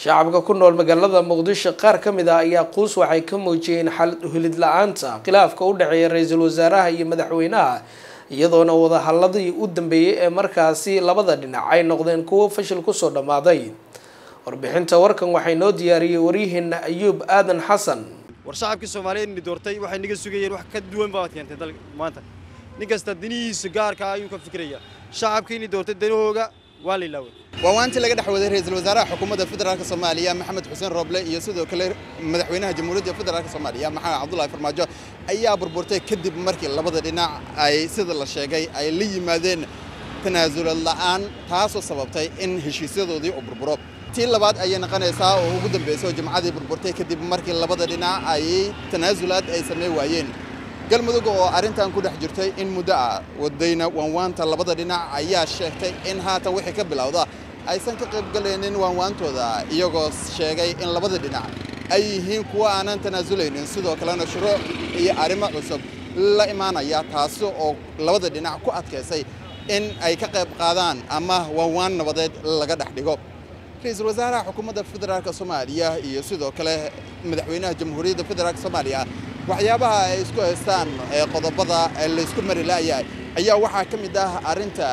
shacabka ku nool magaalada muqdisho qaar ka mid ah ayaa quus waxay ka muujiyeen xaalad uhilid la-aanta khilaafka u dhexeeya ra-iisul wasaaraha iyo madaxweynaha iyadoona wadahaladii u dambeeyey ee markaasi labada dhinac ay noqdeen kuwo fashil kusoo dhammaaday warbixinta warkan waxay noo diyaariyey waryaheena ayuub aadan xasan war shacabkii soomaaliyeed ni doortay waxay naga sugayeen wax ka duwan baad keentay dalka maanta nin kasta danihiisa gaarka ayuu ka fikiraya shacabkii ni doortay danahooga waa la ilaaway waa waantii laga dhex waday ra-iisul wasaaraha xukuumadda federaalk soomaaliya maxamed xuseen rooble iyo sidoo kale madaxweynaha jamhuuriyadda federaalk soomaaliya maxamed cabdullaahi farmaajo ayaa burburtay kadib markii labada dhinac ay sida la sheegay ay la yimaadeen tanaasulad la'aan taasoo sababtay in heshiisyadoodii uu burburo tii labaad ayay noqonaysaa oo ugu dambaysay oo jimcadii burburtay kadib markii labada dhinac ay tanaasulaad ay samey waayeen galmudug oo arrintan ku dhex jirtay in muddo ah wadayna waanwaanta labada dhinac ayaa sheegtay in haatan wixii ka bilowda aysan ka qaybgalaynin waanwaantooda iyagoo sheegay in labada dhinac ay yihiin kuwo aanan tanaasuleynin sidoo kalena shuruuc iyo arrimo cusub la imaanaya taasi oo labada dhinac ku adkaysay in ay ka qayb qaadaan ama waanwaan nabadeed laga dhex dhigo ra-iisul wasaaraha xukuumadda federaalk soomaaliya iyo sidoo kale madaxweynaha jamhuuriyadda federaalk soomaaliya waxyaabaha ay isku haystaan ee qodobada laysku mari la'yahay ayaa waxaa ka mid ah arrinta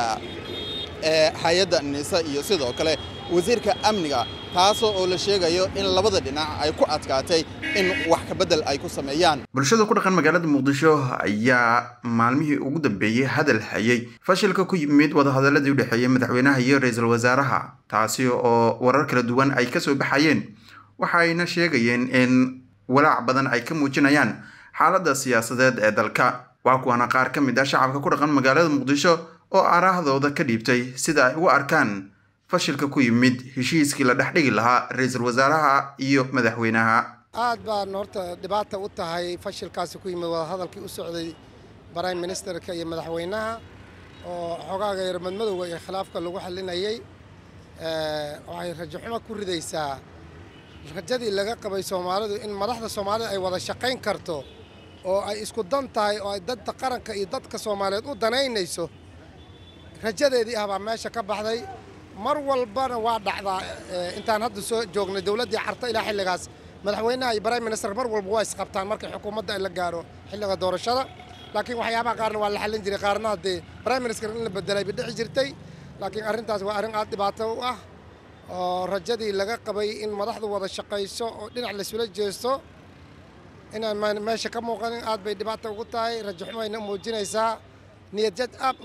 hay-adda nisa iyo sidoo kale wasiirka amniga taasoo oo la sheegayo in labada dhinac ay ku adkaatay in wax kabedel ay ku sameeyaan bulshada ku dhaqan magaalada muqdisho ayaa maalmihii ugu dambeeyey hadal hayay fashilka ku yimid wadahadaladii u dhexeeyey madaxweynaha iyo ra-iisul wasaaraha taasi oo warar kala duwan ay kasoo baxayeen waxayna sheegayeen in walaac badan ay ka muujinayaan xaaladda siyaasadeed ee dalka waa kuwana qaar ka mid ah shacabka ku dhaqan magaalada muqdisho oo araahdooda ka dhiibtay sida ay ugu arkaan fashilka ku yimid heshiiskii la dhex dhigi lahaa ra-iisul wasaaraha iyo madaxweynaha aad baan horta dhibaata u tahay fashilkaasi ku yimid wadahadalkii u socday prime ministerka iyo madaxweynaha oo xogaaga yar madmadowga iyo khilaafka lagu xalinayay waxay rajaxumo ku ridaysaa rajadii laga qabay soomaalidu in madaxda soomaalida ay wada shaqayn karto oo ay isku dan tahay oo ay dadka qaranka iyo dadka soomaaliyeed u danaynayso rajadeedii ah baa meesha ka baxday mar walbana waa dhacdaa intaan hadda soo joognay dowladdii carta ilaa xilligaas madaxweynaha iyo prime minister mar walba waa isqabtaan markii xukuumadda ay la gaaro xilliga doorashada laakiin waxyaabaha qaarna waa la xallin jiray qaarna haddee prime minister in la bedelay bay dhici jirtay laakiin arrintaas waa arrin aad dhibaato u ah oo rajadii laga qabay in madaxdu wada shaqayso oo dhinac laysula jeesto inaan meesha ka muuqanin aad bay dhibaata ugu tahay rajo xumayna muujinaysaa niyadjad aad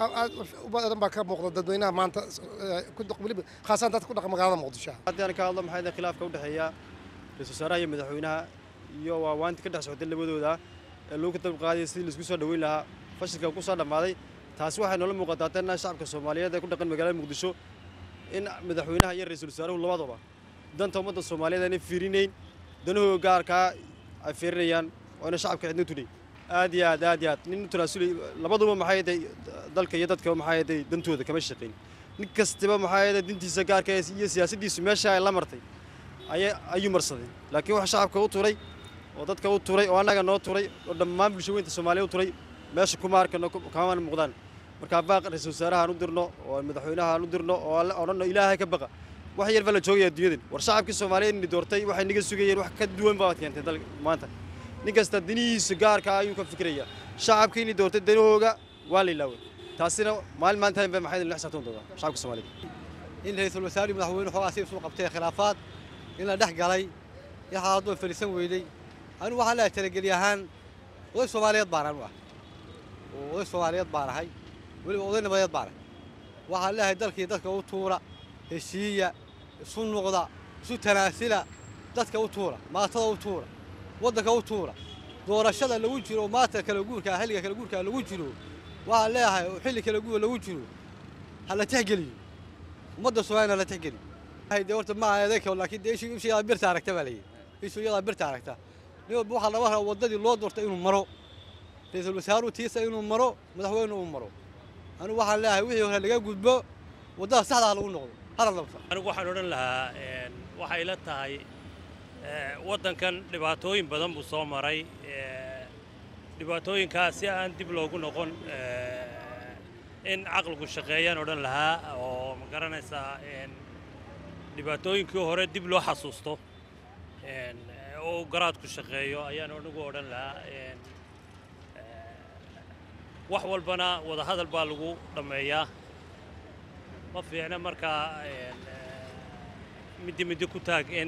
u badan baa ka muuqda dadweynaha maanta weliba khaasaan dadka ku dhaqa magaalada muqdisho haddii aan ka hadlo maxay tahay khilaafka u dhexeeya ra-iisul wasaaraha iyo madaxweynaha iyo waa waanti ka dhex socday labadooda ee lagu kadab qaadaya sidii laisku soo dhaweyn lahaa fashilka ku soo dhammaaday taasi waxay noola muuqataa tanna shacabka soomaaliyeed ee ku dhaqan magaalada muqdisho in madaxweynaha iyo ra-iisul wasaaruhu labadaba danta ummadda soomaaliyeed aanay fiirinayn danahooga gaarkaa ay fiirinayaan oo ina shacabka cidna tudhay aad iyo aad aad iyo aad nin tanaasulay labaduba maxay yaday dalka iyo dadka maxay yaday dantooda kama shaqayn nin kastaba maxay yaday dintiisa gaarka iyo siyaasaddiisu meesha ay la martay ayuu marsaday laakiin wax shacabka u turay oo dadka u turay oo annaga noo turay oo dhammaan bulsho weynta soomaaliya u turay meesha kuma arkano kamana muuqdaan markaa baaq ra-iisul wasaaraha aan u dirno oo madaxweynaha aan u dirno oo odhanno ilaahay ka baqa wax yar baa la joogaya adduunyadan war shacabkii soomaaliyeed ni doortay waxay naga sugayeen wax ka duwan baad keentay dalka maanta nin kasta danihiisa gaarka ayuu ka fikiraya shacabkii ni doortay danahooga waa la ilaaway taasina maalin maanta ba maxay la xisaabtan doontaa shacabka soomaaliyeed in ra-iisul wasaare madaxweyne xoogaa si isu qabtay khilaafaad in la dhex galay in xaalad oo fariisan weyday anigu waxaan leeyahay talageli ahaan oday soomaaliyeed baan anu ah oday soomaaliyeed baan ahay weliba oday nabadeed baan ahay waxaan leeyahay dalkii dadka u tuura heshiiya isu nuqda isu tanaasila dadka u tuura maatada u tuura waddanka u tuura doorashada lagu jiro maanta kala guurkaa xilliga kala guurkaa lagu jiro waxaan leeyahay oo xilli kala guur lagu jiro ha la tixgeliyo ummadda soomaaliyana la tixgeliyo de horta ma aha adeegka laakiin dee ishu ishu yadaa birta aragta baa layidhi ishu yadaa birta aragta nin walba waxaa laga rabaa waddadii loo doortay inuu maro ra-iisul wasaaruhu tiisa inuu maro madaxweyne uu maro anigu waxaan leeyahay wixii hore laga gudbo waddada saxda ha lagu noqdo hala dabta anigu waxaan odhan lahaa waxay la tahay waddankan dhibaatooyin badan buu soo maray dhibaatooyinkaas si aan dib loogu noqon in caqligu shaqeeyaan odhan lahaa oo ma garanaysaa dhibaatooyinkii hore dib loo xasuusto oo garaadku shaqeeyo ayaan anigu odhan lahaa wax walbana wadahadal baa lagu dhammeeyaa ma fiicna markaa middi middi ku taag in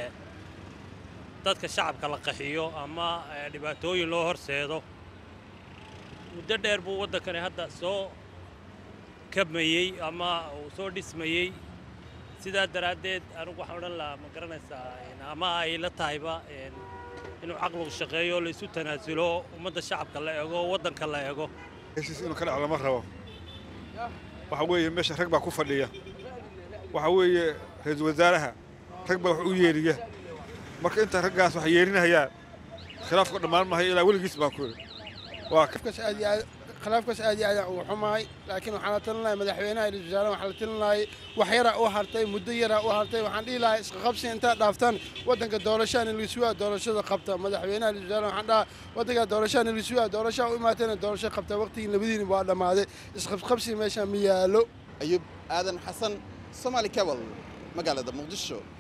dadka shacabka la qaxiyo ama dhibaatooyin loo horseedo muddo dheer buu waddankani hadda soo kabmayey ama uu soo dhismayey sidaa daraaddeed anigu waxaan odhan lahaa ma garanaysaa ama ay la tahayba inuu caqligu shaqeeyo la isu tanaasulo ummadda shacabka la eego waddanka la eego heshiis inuu ka dhac lama rabo waxa weeye meesha rag baa ku fadhiya waxa weeye ra-iisul wasaaraha rag baa wax u yeeriya marka inta raggaas wax yeerinayaan khilaafku dhammaan mahayo ilaa weligiis baan ku yidhi waa khilaafkaas aad iyo aad ugu xumahay laakiin waxaan la talin lahay madaxweynaha iyo wasaaraha waxaan la talin lahay wax yara u hartay muddo yara u hartay waxaan dhihi lahay isqa qabsi intaad dhaaftaan waddanka doorashaan ilisugaa doorashada qabta madaxweynaha iyo wasaaraha waxaan dhahaa waddanka doorashaan ilisugaa doorashaa u imaateena doorasho qabta waqtigii labadiina waa dhammaaday isqabqabsi meesha ma yaalo ayub aadan xasan somaali cabal magaalada muqdisho